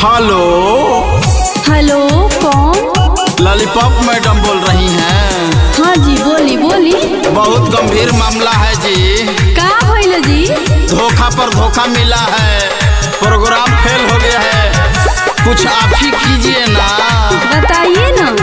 Hello hello कौन lollipop madam बोल रही हैं हाँ जी बोली बोली बहुत गंभीर मामला है जी का भइल जी धोखा पर धोखा मिला है प्रोग्राम फेल हो गया है कुछ आप ही कीजिए ना बताइए ना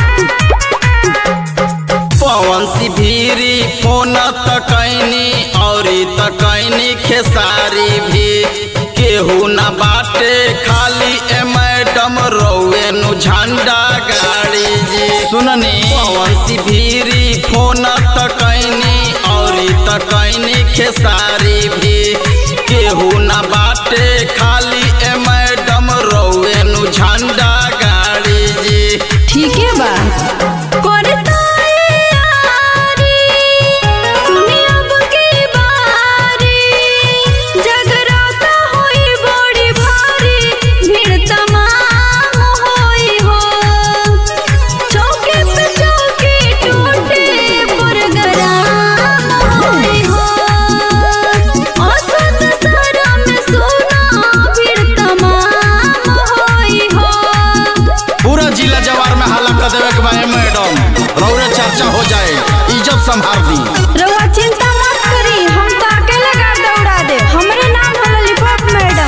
पवन सिभीरी फोन तकैनी और तकैनी खेसारी भी केहू न बाटे खाली ए मैडम रौए नु झंडा गाड़ी जी सुननी पवन सिभीरी फोन तकैनी और तकैनी खेसारी भी केहू न बाटे खाली ए मैडम रौए नु झंडा गाड़ी जी ठीक है बा करे तैयारी, सुनी अब की बारी, जगराता होई बड़ी भारी, भीड़ तमाम होई हो। चौके पे चौकी टूटे, पुरगराम होई हो। औसत सारा में सोना, भीड़ तमाम होई हो। पूरा जिला जवार में हल्ला कर देवे के बा ए मैडम रौरे चर्चा हो जाए इज्जत संभाल दी रउआ चिंता मत करी हम तो अकेले गाड़ दौड़ा दे हमरे नाम है लॉलीपॉप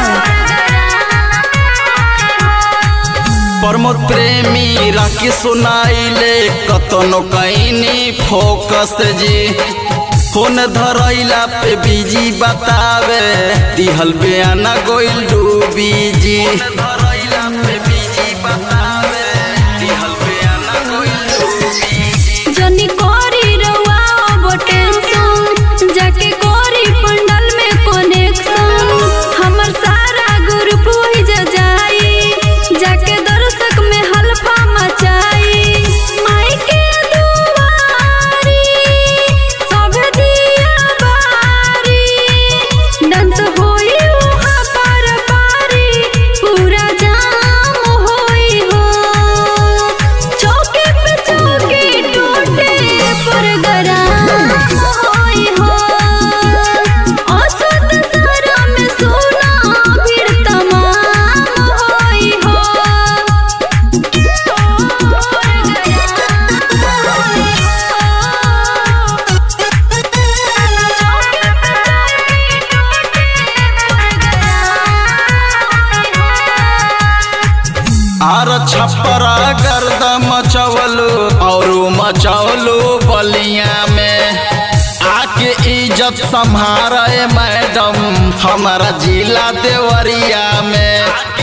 मैडम प्रमोद प्रेमी राखी सुनाइले कतनो कईनी फोकस जी फोन धरैला पे बिजी बतावे दिहल बयाना गोइल डूबी जी धरैला पे बिजी बतावे दिहल बयाना गोइल डूबी जी जनी कोरी रउआ अब टेंशन जाके कोरी पंडल में कनेक्शन हमर सारा ग्रुप वही जा जाई जाके दर्शक में हल्फा मचाई माई के दुआरी सब दिया बारी डांस होई वहाँ पर पारी पूरा जाम होई हो चौके पे चौकी टूटे पुरगराम होई हो औसत सारा में सोना भीड़ तमाम होई हो आर छपरा गर्द मचवलू और मचवलू बलिया में आके इज्जत संभारे मैडम हमारा जिला देवरिया में